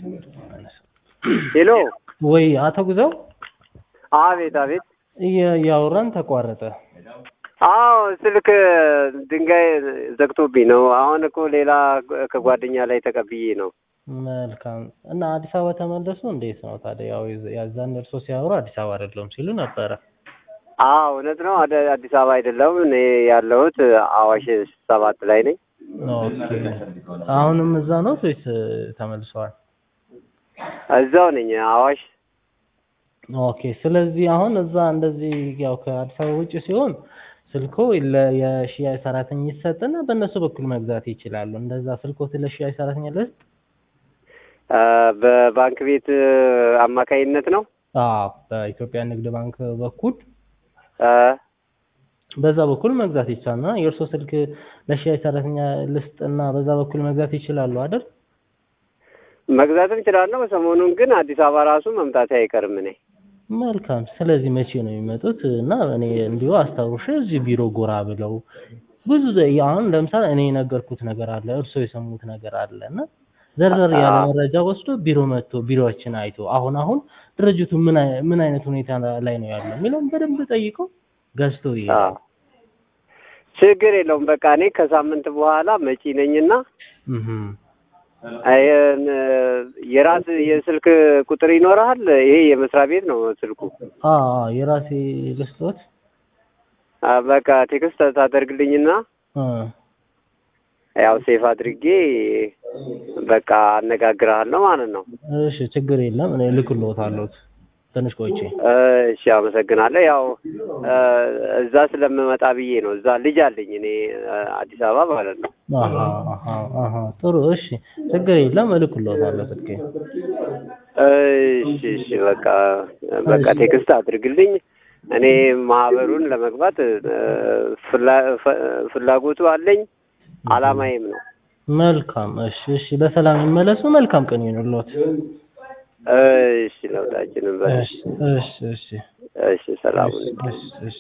ሄሎ ወይ አቶ ግዛው አቤት አቤት እየ- እያወራን ተቋረጠ። አዎ ስልክ ድንጋይ ዘግቶብኝ ነው። አሁን እኮ ሌላ ከጓደኛ ላይ ተቀብዬ ነው። መልካም እና አዲስ አበባ ተመለሱ። እንዴት ነው ታዲያ? ያው የዛ- ያዛን እርሶ ሲያወሩ አዲስ አበባ አይደለሁም ሲሉ ነበረ። አዎ እውነት ነው። አደ- አዲስ አበባ አይደለሁም እኔ ያለሁት አዋሽ ሰባት ላይ ነኝ። ኦኬ አሁንም እዛ ነው ወይስ ተመልሰዋል? እዛው ነኝ አዋሽ። ኦኬ ስለዚህ አሁን እዛ እንደዚህ ያው ከአዲስ አበባ ውጭ ሲሆን ስልኮ ለ- የሽያጭ ሰራተኛ ይሰጥና በእነሱ በኩል መግዛት ይችላሉ። እንደዛ ስልኮት ለሽያጭ ሰራተኛ ልስጥ? አ፣ በባንክ ቤት አማካይነት ነው። አዎ በኢትዮጵያ ንግድ ባንክ በኩል አ፣ በዛ በኩል መግዛት ይቻላልና የእርሶ ስልክ ለሽያጭ ሰራተኛ ልስጥና በዛ በኩል መግዛት ይችላሉ አይደል? መግዛትም እችላለሁ። ሰሞኑን ግን አዲስ አበባ ራሱ መምጣቴ አይቀርም እኔ መልካም። ስለዚህ መቼ ነው የሚመጡት? እና እኔ እንዲሁ አስታውሽ እዚህ ቢሮ ጎራ ብለው ብዙ ዘ- አሁን ለምሳሌ እኔ የነገርኩት ነገር አለ፣ እርስዎ የሰሙት ነገር አለ እና ዘርዘር ያለ አዎ። መረጃ ወስዶ ቢሮ መጥቶ ቢሮዎችን አይቶ አሁን አሁን ድርጅቱ ምን አይ- ምን አይነት ሁኔታ ላይ ነው ያለው የሚለውን በደንብ ጠይቀው ገዝቶ አ፣ ይሄዳል። ችግር የለውም። በቃ እኔ ከሳምንት በኋላ መጪ ነኝና እህም። አይን የራስ የስልክ ቁጥር ይኖርሃል? ይሄ የመስሪያ ቤት ነው ስልኩ። አዎ አዎ፣ የራሴ ልስጦት አ፣ በቃ ቴክስት ታደርግልኝና እ ያው ሴፍ አድርጌ በቃ አነጋግርሃለሁ ማለት ነው። እሺ ችግር የለም እኔ እልክልዎታለሁ ትንሽ ቆይቼ እሺ፣ አመሰግናለሁ። ያው እ፣ እዛ ስለምመጣ ብዬ ነው። እዛ ልጅ አለኝ እኔ እ፣ አዲስ አበባ ማለት ነው። አሀ አሀ አሀ ጥሩ እሺ ችግር የለም እልክልዎታለሁ ስልኬ እሺ፣ እሺ፣ በቃ በቃ ቴክስት አድርግልኝ። እኔ ማህበሩን ለመግባት እ፣ ፍላ- ፈ- ፍላጎቱ አለኝ አላማዬም ነው። መልካም እሺ እሺ በሰላም ይመለሱ መልካም ቀን ይሁንልዎት እሺ፣ ለሁላችንም በ እሺ እሺ እሺ እሺ፣ ሰላም እሺ እሺ እሺ